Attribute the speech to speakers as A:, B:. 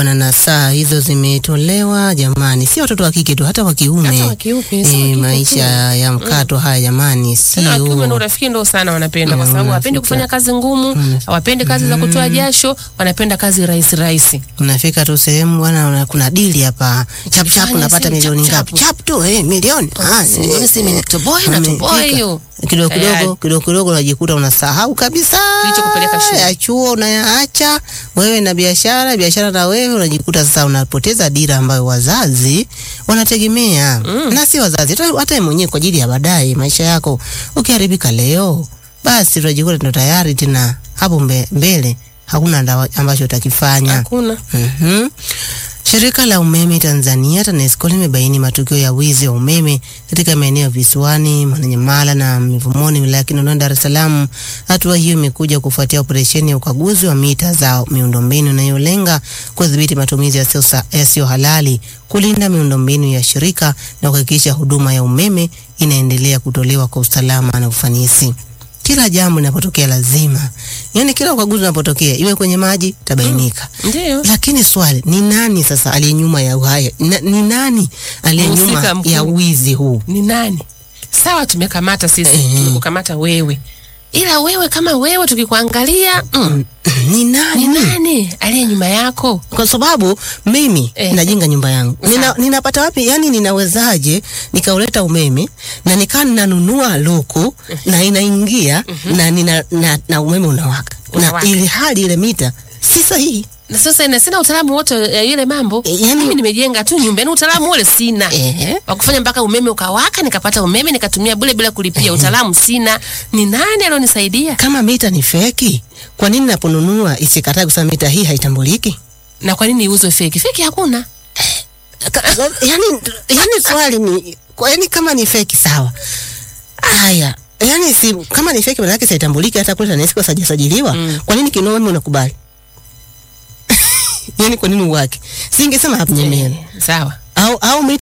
A: na nasaa hizo zimetolewa jamani, si watoto wa kike tu, hata wa kiume.
B: Hata wa kiume, si wa
A: Eh,
B: kike
A: maisha
B: tu.
A: ya mkato haya jamani,
B: Tena wa kiume ndo
A: sio
B: urafiki ndo sana wanapenda, kwa
A: Mm,
B: sababu hawapendi
A: unafika.
B: kufanya kazi ngumu, hawapendi kazi za kutoa jasho, wanapenda kazi rahisi rahisi.
A: unafika tu sehemu bwana, una- kuna dili hapa chap chap,
B: Ukifanya
A: unapata
B: si
A: milioni
B: chap
A: ngapi?
B: chap.
A: Chap tu eh, milioni ah,
B: si milioni, si milioni, toboe na
A: Amefika.
B: toboe hiyo.
A: kidogo
B: Tayari.
A: kidogo kidogo kidogo unajikuta unasahau kabisa
B: Kilichokupeleka shule.
A: ya chuo unayaacha wewe na biashara biashara na wewe unajikuta sasa unapoteza dira ambayo wazazi wanategemea na si wazazi hata hata wewe mwenyewe kwa ajili ya baadaye maisha yako ukiharibika leo basi unajikuta ndo tayari tena hapo mbe, mbele hakuna ndawa- ambacho utakifanya
B: Hakuna.
A: Mhm. Shirika la umeme Tanzania TANESCO limebaini matukio ya wizi wa umeme katika maeneo ya visiwani Mwananyamala na Mivumoni wilaya ya Kinondoni Dar es Salaam. Hatua hiyo imekuja kufuatia operesheni ya ukaguzi wa mita za miundombinu inayolenga kudhibiti matumizi yasiyo sa- yasiyo halali, kulinda miundombinu ya shirika na kuhakikisha huduma ya umeme inaendelea kutolewa kwa usalama na ufanisi. Kila jambo linapotokea lazima, yaani kila ukaguzi unapotokea, iwe kwenye maji tabainika.
B: Ndio.
A: Lakini swali ni nani sasa aliye nyuma ya haya? Na, ni nani aliye
B: Mhusika
A: nyuma
B: mkuu.
A: ya wizi huu?
B: Ni nani? Sawa, tumekamata sisi,
A: Eh.
B: tumekukamata wewe, ila wewe kama wewe tukikuangalia, mm,
A: Ni
B: ni
A: nani?
B: nani aliye nyuma yako?
A: Kwa sababu mimi
B: Eh.
A: najenga nyumba yangu nina,
B: Sawa.
A: ninapata wapi? Yani ninawezaje nikauleta umeme na nikaa ninanunua luku na inaingia na, nina, na, na umeme unawaka na
B: Unawaka.
A: ili hali ile mita si sahihi.
B: Na sasa ina sina utaalamu wote ya yule mambo.
A: Eh, yani-
B: Mimi nimejenga tu nyumba, yani utaalamu ule sina.
A: Ehe.
B: wa kufanya mpaka umeme ukawaka, nikapata umeme nikatumia bure bila kulipia. Utaalamu sina. Ni nani alionisaidia?
A: Kama mita ni feki, kwa nini naponunua isikatae kusema mita hii haitambuliki?
B: Na kwa nini iuzwe feki? Feki hakuna.
A: Ka- yani, yani swali ni kwa yani kama ni feki sawa. Haya, yani si kama ni feki maana yake haitambuliki hata kule TANESCO kwa sajiliwa.
B: Mm.
A: Kwa nini kinao wewe unakubali? yani kwa nini uwake? Singesema hapo nyemela.
B: Eh, sawa.
A: Au au mita